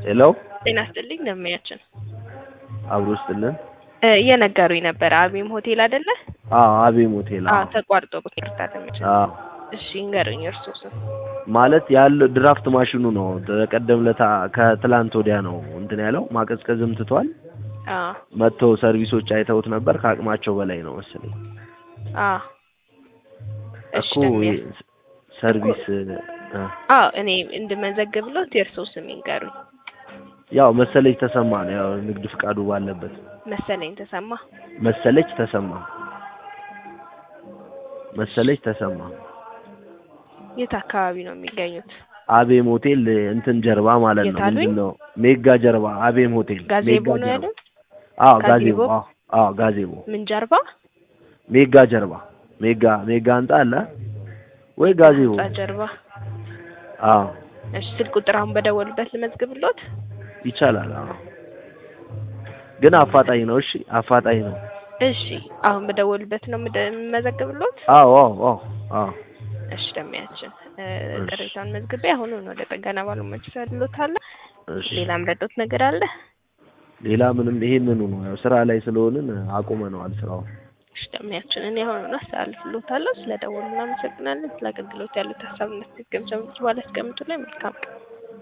ሄሎ ጤና ይስጥልኝ ደንበኛችን አብሮ ስጥልን። እ እየነገሩኝ ነበረ አቤም ሆቴል አይደለ? አዎ አቤም ሆቴል። አዎ አዎ ተቋርጦ ይቅርታ ደንበኛችን። አዎ እሺ እንገሩኝ እርሶ ስም ማለት ያለው ድራፍት ማሽኑ ነው። ተቀደም ለታ ከትላንት ወዲያ ነው እንትን ያለው ማቀዝቀዝም ትቷል። አዎ መጥተው ሰርቪሶች አይተውት ነበር። ከአቅማቸው በላይ ነው መሰለኝ አዎ እሺ እኮ ደንበኛ ሰርቪስ እ አዎ እኔ እንድመዘግብሎት የእርሶ ስም ይንገሩኝ። ያው መሰለች ተሰማ ነው። ያው ንግድ ፍቃዱ ባለበት መሰለኝ ተሰማ መሰለች ተሰማ መሰለች ተሰማ የት አካባቢ ነው የሚገኙት? አቤም ሆቴል እንትን ጀርባ ማለት ነው። የት አሉኝ? ምንድን ነው ሜጋ ጀርባ አቤም ሆቴል ጋዜቦ ሜጋ ነው ጀርባ። ያሉት? አዎ ጋዜቦ? ጋዜቦ አዎ አዎ ጋዜቦ ምን ጀርባ? ሜጋ ጀርባ ሜጋ ሜጋ ህንጻ አለ ወይ ጋዜቦ? ህንጻ ጀርባ። አዎ እሺ ስልክ ቁጥር አሁን በደወሉበት ልመዝግብሎት? ይቻላል። አዎ ግን አፋጣኝ ነው። እሺ አፋጣኝ ነው። እሺ አሁን በደወሉበት ነው የምደ- የምመዘግብሎት? አዎ አዎ አዎ አዎ እሺ ደንበኛችን እ እሺ። ቅሬታውን መዝግቤ አሁኑን ወደ ጥገና ባለሙያዎች እሰድሎታለሁ። እሺ ሌላ ምረዶት ነገር አለ? ሌላ ምንም ይሄንኑ ነው። ያው ስራ ላይ ስለሆንን አቁመነዋል ስራውን። እሺ ደንበኛችን እኔ አሁኑን አስተላልፍሎታለሁ። ስለደወሉ እናመሰግናለን። ስለ አገልግሎት ያሉት ሀሳብ እና አስተያየት ገምሰው በኋላ ያስቀምጡልኝ። መልካም ቀን